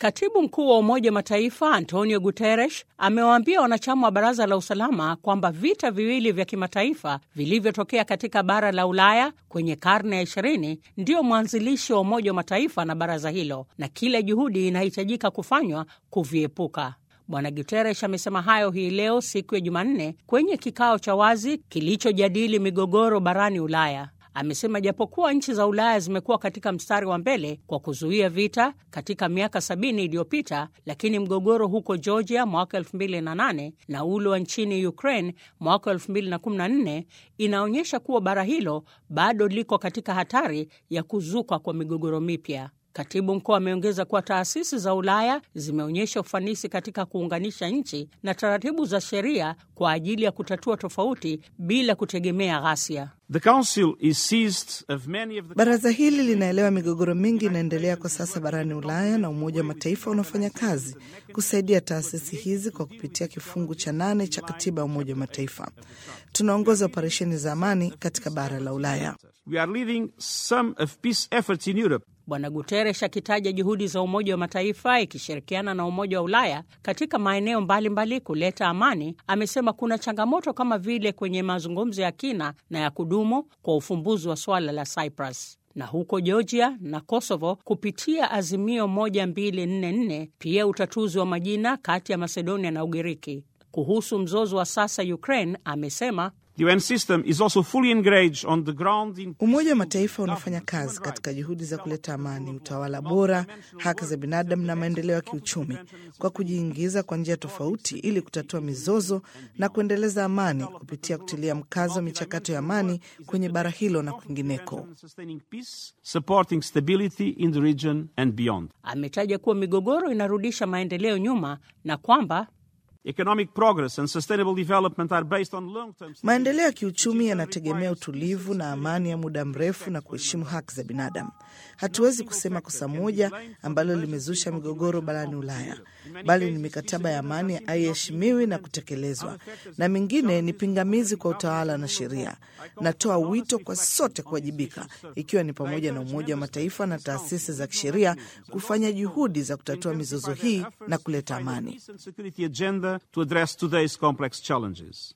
Katibu mkuu wa Umoja wa Mataifa Antonio Guterres amewaambia wanachama wa Baraza la Usalama kwamba vita viwili vya kimataifa vilivyotokea katika bara la Ulaya kwenye karne ya ishirini ndio mwanzilishi wa Umoja wa Mataifa na baraza hilo, na kila juhudi inahitajika kufanywa kuviepuka. Bwana Guterres amesema hayo hii leo siku ya Jumanne kwenye kikao cha wazi kilichojadili migogoro barani Ulaya. Amesema japokuwa nchi za Ulaya zimekuwa katika mstari wa mbele kwa kuzuia vita katika miaka sabini iliyopita, lakini mgogoro huko Georgia mwaka 2008 na ule wa nchini Ukraine mwaka 2014 inaonyesha kuwa bara hilo bado liko katika hatari ya kuzuka kwa migogoro mipya. Katibu mkuu ameongeza kuwa taasisi za Ulaya zimeonyesha ufanisi katika kuunganisha nchi na taratibu za sheria kwa ajili ya kutatua tofauti bila kutegemea ghasia. Baraza hili linaelewa migogoro mingi inaendelea kwa sasa barani Ulaya na Umoja wa Mataifa unafanya kazi kusaidia taasisi hizi kwa kupitia kifungu cha nane cha katiba ya Umoja wa Mataifa. Tunaongoza operesheni za amani katika bara la Ulaya. We are leading some of peace efforts in Europe. Bwana Guterres akitaja juhudi za Umoja wa Mataifa ikishirikiana na Umoja wa Ulaya katika maeneo mbalimbali kuleta amani, amesema kuna changamoto kama vile kwenye mazungumzo ya kina na ya kudumu kwa ufumbuzi wa suala la Cyprus na huko Georgia na Kosovo kupitia azimio 1244, pia utatuzi wa majina kati ya Macedonia na Ugiriki. Kuhusu mzozo wa sasa Ukraine, amesema The UN system is also fully engaged on the ground in Umoja wa Mataifa unafanya kazi katika juhudi za kuleta amani, utawala bora, haki za binadamu na maendeleo ya kiuchumi kwa kujiingiza kwa njia tofauti ili kutatua mizozo na kuendeleza amani kupitia kutilia mkazo michakato ya amani kwenye bara hilo na kwingineko. sustaining peace, supporting stability in the region and beyond. ametaja kuwa migogoro inarudisha maendeleo nyuma na kwamba Economic progress and sustainable development are based on long-term Maendeleo ya kiuchumi yanategemea utulivu na amani ya muda mrefu na kuheshimu haki za binadamu. Hatuwezi kusema kosa moja ambalo limezusha migogoro barani Ulaya, bali ni mikataba ya amani haiheshimiwi na kutekelezwa, na mingine ni pingamizi kwa utawala na sheria. Natoa wito kwa sote kuwajibika, ikiwa ni pamoja na Umoja wa Mataifa na taasisi za kisheria kufanya juhudi za kutatua mizozo hii na kuleta amani. peace and security agenda to address today's complex challenges.